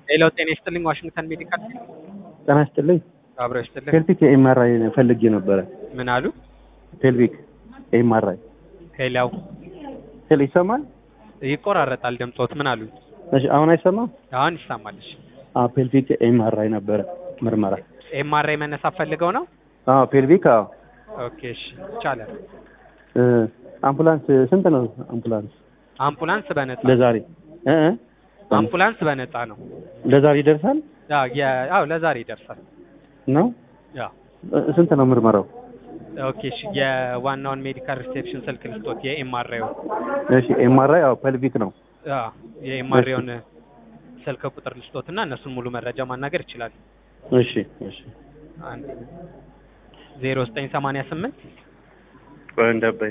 ሌላው ጤና ይስጥልኝ ዋሽንግተን ሜዲካል ጤና ይስጥልኝ። አብረው ይስጥልኝ። ፔልቪክ ኤምአርአይ ፈልጌ ነበረ። ምን አሉ? ፔልቪክ ኤምአርአይ ሌላው ሄል ይሰማል? ይቆራረጣል ድምጾት። ምን አሉ? እሺ አሁን አይሰማም? አሁን ይሰማልሽ። አዎ ፔልቪክ ኤምአርአይ ነበረ ምርመራ። ኤምአርአይ መነሳት ፈልገው ነው? አዎ ፔልቪክ አዎ። ኦኬ እሺ ይቻላል። እ አምቡላንስ ስንት ነው አምቡላንስ አምቡላንስ በነፃ ለዛሬ እ እ አምቡላንስ በነፃ ነው። ለዛሬ ይደርሳል አዎ የ- አዎ ለዛሬ ይደርሳል። ነው? ያው እ ስንት ነው ምርመራው? ኦኬ እሺ የዋናውን ሜዲካል ሪሴፕሽን ስልክ ልስጦት የኤምአርአዩ እሺ ኤምአርአይ አዎ ፔልቪክ ነው። አዎ የኤምአርአዩን ስልክ ቁጥር ልስጦት እና እነሱን ሙሉ መረጃ ማናገር ይችላል። እሺ እሺ አንድ ዜሮ ዘጠኝ ሰማንያ ስምንት ቆይ እንዳባይ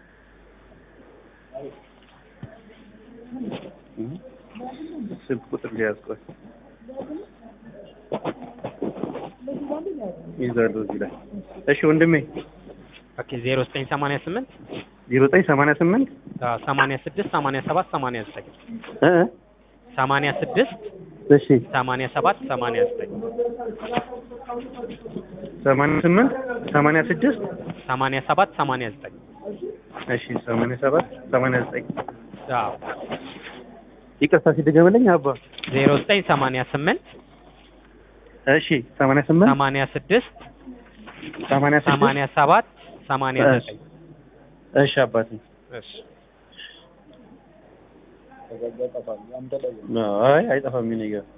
ስልክ ቁጥር ሊያዝ ቆይ ይዛሉ እዚህ ላይ እሺ ወንድሜ ኦኬ ዜሮ ዘጠኝ ሰማንያ ስምንት ዜሮ ዘጠኝ ሰማንያ ስምንት ሰማንያ ስድስት ሰማንያ ሰባት ሰማንያ ዘጠኝ እ እ ሰማንያ ስድስት እሺ ሰማንያ ሰባት ሰማንያ ዘጠኝ ሰማንያ ስምንት ሰማንያ ስድስት ሰማንያ ሰባት ሰማንያ ዘጠኝ እሺ ሰማንያ ሰባት ሰማንያ ዘጠኝ አዎ ይቅርታ ሲደገመልኝ አባ ዜሮ ዘጠኝ ሰማንያ ስምንት እሺ ሰማንያ ስምንት ሰማንያ ስድስት ሰማንያ ስድስት ሰማንያ ሰባት ሰማንያ ዘጠኝ እሺ አባቴ እሺ አይ አይጠፋም ይሄ ነገር